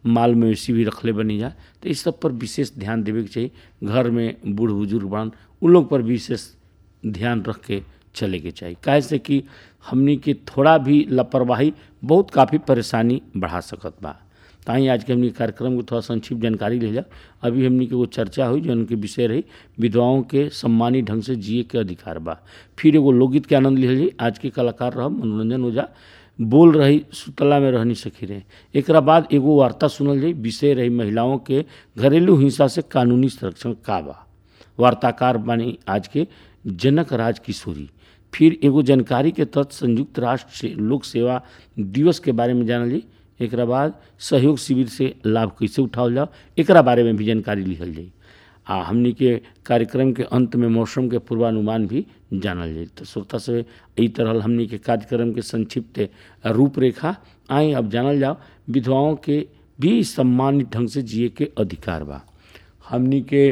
माल मवेशी भी रखले बनी जा तो इस सब पर विशेष ध्यान देवे के चाहिए घर में बूढ़ बुजुर्ग बन उन लोग पर विशेष ध्यान रख के चले के चाहिए काहे से कि हमनी के थोड़ा भी लापरवाही बहुत काफ़ी परेशानी बढ़ा सकत बा ताही आज के हमनी कार्यक्रम को थोड़ा संक्षिप्त जानकारी ले जा अभी हमनी के वो चर्चा हुई जो उनके विषय रही विधवाओं के सम्मानी ढंग से जिए के अधिकार बा फिर एगो लोकगीत के आनंद लिहल जाई आज के कलाकार रह मनोरंजन ओझा बोल रही सुतला में रहनी सखी रहे एक बाद एगो वार्ता सुनल जाई विषय रही महिलाओं के घरेलू हिंसा से कानूनी संरक्षण का बा वार्ताकार बानी आज के जनक राज किशोरी फिर एगो जानकारी के तहत संयुक्त राष्ट्र से लोक सेवा दिवस के बारे में जानल जाई एक बाद सहयोग शिविर से लाभ कैसे उठावल जाओ एक बारे में भी जानकारी लिखल जाई आ हमनी के कार्यक्रम के अंत में मौसम के पूर्वानुमान भी जानल जाई तो श्रोता से ई तरह हमनी के कार्यक्रम के संक्षिप्त रूपरेखा आए अब जानल जाओ विधवाओं के भी सम्मानित ढंग से जिए के अधिकार बा हमनी के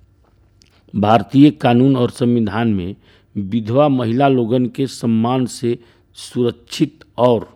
भारतीय कानून और संविधान में विधवा महिला लोगन के सम्मान से सुरक्षित और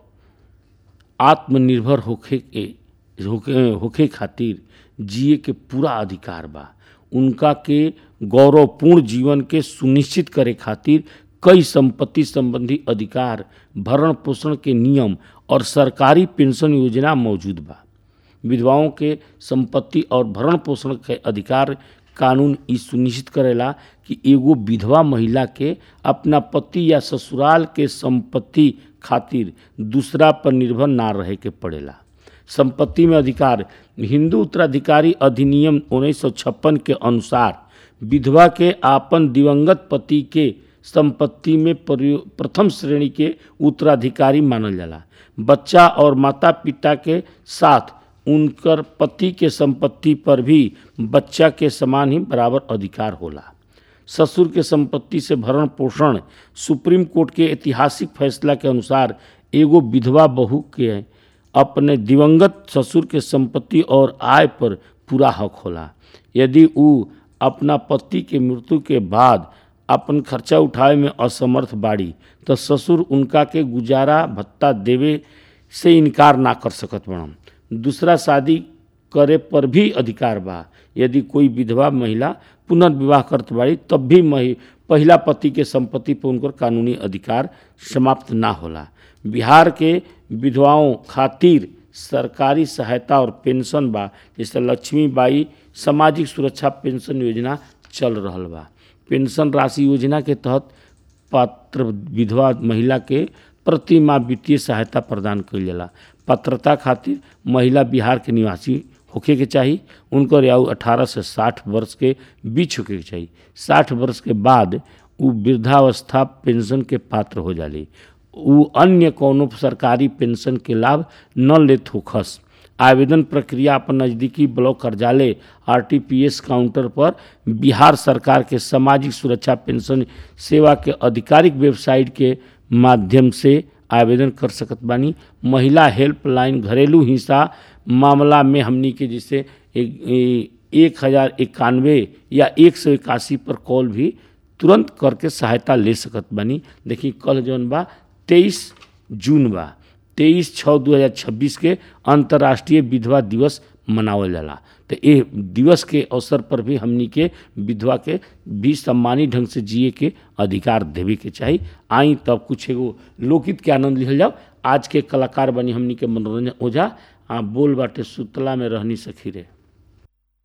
आत्मनिर्भर होखे के होखे होखे खातिर जिए के पूरा अधिकार बा उनका के गौरवपूर्ण जीवन के सुनिश्चित करे खातिर कई संपत्ति संबंधी अधिकार भरण पोषण के नियम और सरकारी पेंशन योजना मौजूद बा विधवाओं के संपत्ति और भरण पोषण के अधिकार कानून ई सुनिश्चित करेला कि एगो विधवा महिला के अपना पति या ससुराल के संपत्ति खातिर दूसरा पर निर्भर ना रहे के पड़ेला संपत्ति में अधिकार हिंदू उत्तराधिकारी अधिनियम 1956 के अनुसार विधवा के आपन दिवंगत पति के संपत्ति में प्रथम श्रेणी के उत्तराधिकारी मानल जाला बच्चा और माता पिता के साथ उनकर पति के संपत्ति पर भी बच्चा के समान ही बराबर अधिकार होला ससुर के संपत्ति से भरण पोषण सुप्रीम कोर्ट के ऐतिहासिक फैसला के अनुसार एगो विधवा बहू के अपने दिवंगत ससुर के संपत्ति और आय पर पूरा हक होला यदि उ अपना पति के मृत्यु के बाद अपन खर्चा उठावे में असमर्थ बाड़ी तो ससुर उनका के गुजारा भत्ता देवे से इनकार ना कर सकत बड़न दूसरा शादी करे पर भी अधिकार बा यदि कोई विधवा महिला पुनर्विवाह करत बाड़ी तब भी मही पहला पति के संपत्ति पर उनकर कानूनी अधिकार समाप्त ना होला बिहार के विधवाओं खातिर सरकारी सहायता और पेंशन बा जैसे लक्ष्मी बाई सामाजिक सुरक्षा पेंशन योजना चल रहल बा पेंशन राशि योजना के तहत पात्र विधवा महिला के प्रति माह वित्तीय सहायता प्रदान कइल जाला पात्रता खातिर महिला बिहार के निवासी होखे के चाही उनकर आयु 18 से 60 वर्ष के बीच होखे के चाही 60 वर्ष के बाद उ वृद्धावस्था पेंशन के पात्र हो जाली उ अन्य कोनो सरकारी पेंशन के लाभ न लेत होखस आवेदन प्रक्रिया अपन नज़दीकी ब्लॉक कार्यालय आरटीपीएस काउंटर पर बिहार सरकार के सामाजिक सुरक्षा पेंशन सेवा के आधिकारिक वेबसाइट के माध्यम से आवेदन कर सकत बानी महिला हेल्पलाइन घरेलू हिंसा मामला में हमनी के जैसे एक हज़ार इक्यानवे या एक सौ इक्यासी पर कॉल भी तुरंत करके सहायता ले सकत बानी देखी कल जौन बा तेईस जून बा तेईस छः दू हज़ार छब्बीस के अंतर्राष्ट्रीय विधवा दिवस मनावल जाला तो ये दिवस के अवसर पर भी हमनी के विधवा के भी सम्मानित ढंग से जिए के अधिकार देवे के चाही आई तब कुछ एगो लोकगीत के आनंद लिहल जाओ आज के कलाकार बनी हमनी के मनोरंजन ओझा आ बोल बाटे सुतला में रहनी सखी रे